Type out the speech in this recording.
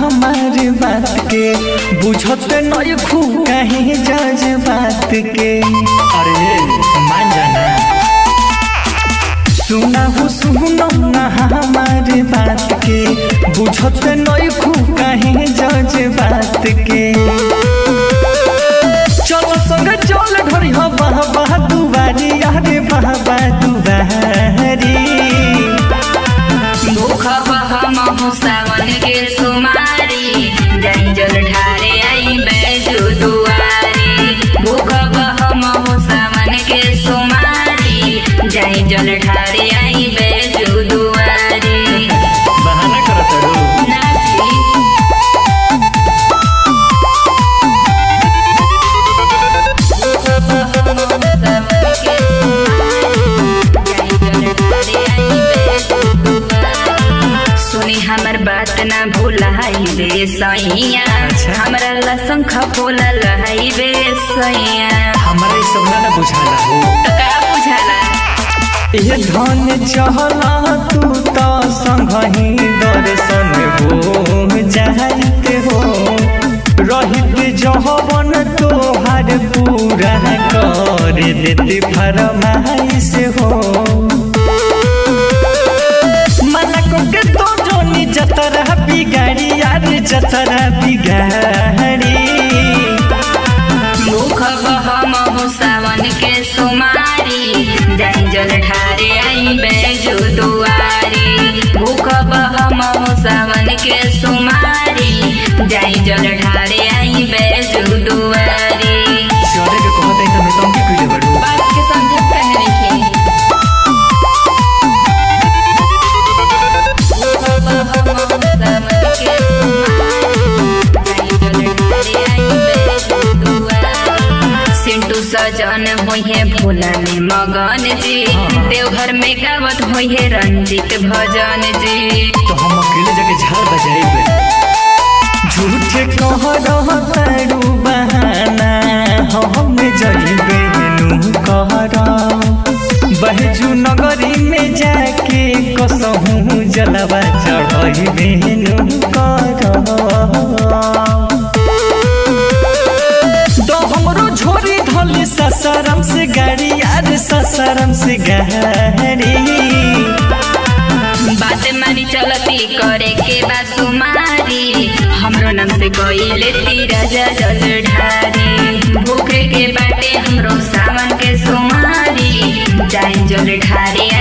हमार बात के बुझत नहीं खू कहीं जज बात के अरे मान जाना सुना हो सुनो ना हमार बात के बुझत नहीं खू कहीं जज बात के चलो संग चल घड़ी हो बाह बाह दुबारी अरे बाह बाह दुबारी भूख बहमहु सावन के सुमारी जय जल ढारे आई बैजू दुआरी भूख बहमहु सावन के सुमारी जय जल ढारे आई बैजू दुआरी बहाना करत रू नाची सुनी हमर बात ना भूलाई बे सैया हमरा ला शंख फूला लहाई बे सैया हमारा ई सब ना बुझाला हो तो का बुझाला ये धन चहला तू तो संगही दर्शन हो जाते हो रहित जहवन तोहार पूरा कर देते फरमाइश हो मलक के तो जोनी जतरा बिगाड़ी यार जतरा बिगाड़ी मुख बहमहु सावन के सुमारी जय जल ढारे आई बैजू दुआरी मुख बहमहु सावन के सुमारी जय जल ढारे आई बैजू दुआरी चले के कहत है त नौटंकी कइले बड़ू बात के समझत कहे रखे सिंटू सजन होइहे भोला में मगन जी देवघर में गावत होइहे रंजित भजन जी तो हम अकेले जाके झाल बजाइबे झूठे कह रहतारू बहाना हम जइबे नु कहर बहजू नगरी में जाके कसहू जलवा चढ़इबे नु कर तो हमरो झोरी धल ससरम से गाड़ी यार ससरम से गाड़ी बात मानी चलती करे के बा सुमारी हमरो नाम से गईले तीरा जल ढारी भूखे के बाटे हमरो सावन के सुमारी जाई जल ढारे